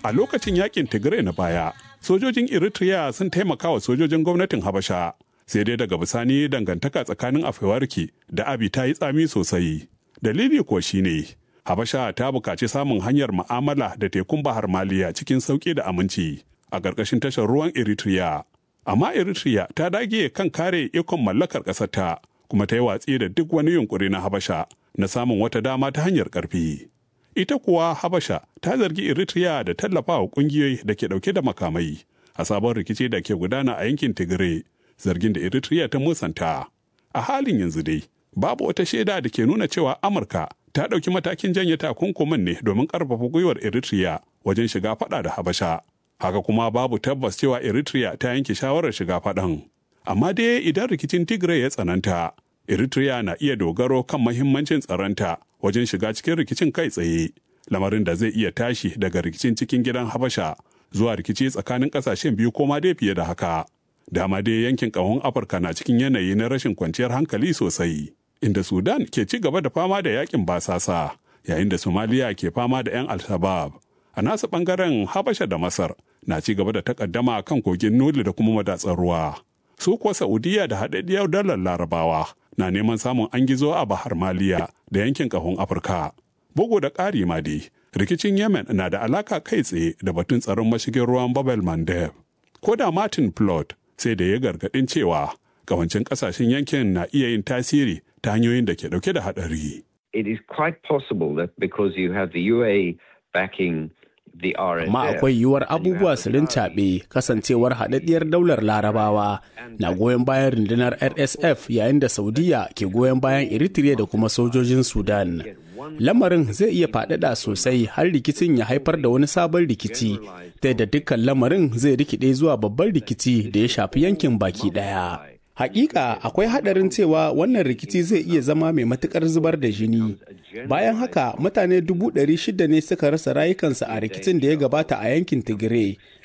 A lokacin yakin Tigray na baya, sojojin Eritrea sun taimaka wa sojojin gwamnatin Habasha. Sai dai daga bisani dangantaka tsakanin Afewarki da Abi ta yi tsami sosai. Dalili kuwa shine Habasha ta buƙaci samun hanyar ma'amala da tekun Bahar Maliya cikin sauƙi da aminci a ƙarƙashin tashar ruwan Eritrea. Amma Eritrea ta dage kan kare ikon mallakar ƙasarta kuma ta yi watsi da duk wani yunƙuri na Habasha na samun wata dama ta hanyar ƙarfi. Ita kuwa Habasha ta zargi Eritrea da tallafawa ƙungiyoyi da ke ɗauke da makamai a sabon rikici da ke gudana a yankin Tigray, zargin da Eritrea ta musanta. A halin yanzu dai, babu wata shaida da ke nuna cewa Amurka ta ɗauki matakin janye takunkumin ne domin ƙarfafa gwiwar Eritrea wajen shiga faɗa da Habasha. Haka kuma babu tabbas cewa Eritrea ta yanke shawarar shiga faɗan. Amma dai idan rikicin Tigray ya tsananta, Eritrea na iya dogaro kan mahimmancin tsaronta wajen shiga cikin rikicin kai tsaye, lamarin da zai iya tashi daga rikicin cikin gidan Habasha zuwa rikici tsakanin ƙasashen biyu ko ma dai fiye da haka. Dama dai yankin ƙahon Afirka na cikin yanayi na rashin kwanciyar hankali sosai. inda Sudan ke ci gaba da fama da yakin basasa yayin da Somalia ke fama da 'yan Al-Shabaab. A nasu bangaren Habasha da Masar na ci gaba da takaddama kan kogin Nuli da kuma madatsar ruwa. Su kuwa Saudiya da haɗaɗɗiyar dalar Larabawa na neman samun an gizo a Bahar Maliya da yankin ƙahon Afirka. Bugu da ƙari ma dai, rikicin Yemen na da alaka kai tsaye da batun tsaron mashigin ruwan Babel Mandeb. Ko da Martin Plot sai da ya gargaɗin cewa kawancin ƙasashen yankin na iya yin tasiri ta hanyoyin da ke dauke da hadari. It is quite possible that because you have the UAE backing the RSF. Amma akwai yiwuwar abubuwa su rincaɓe kasancewar haɗaɗɗiyar daular larabawa na goyon bayan rundunar RSF yayin da Saudiya ke goyon bayan Eritrea da kuma sojojin Sudan. Lamarin zai iya faɗaɗa sosai har rikicin ya haifar da wani sabon rikici, ta da dukkan lamarin zai rikide zuwa babban rikici da ya shafi yankin baki ɗaya. Hakika akwai hadarin cewa wannan rikici zai iya zama mai matukar zubar da jini. Bayan haka mutane dubu ɗari shida ne suka rasa rayukansu a rikicin da ya gabata a yankin Tigray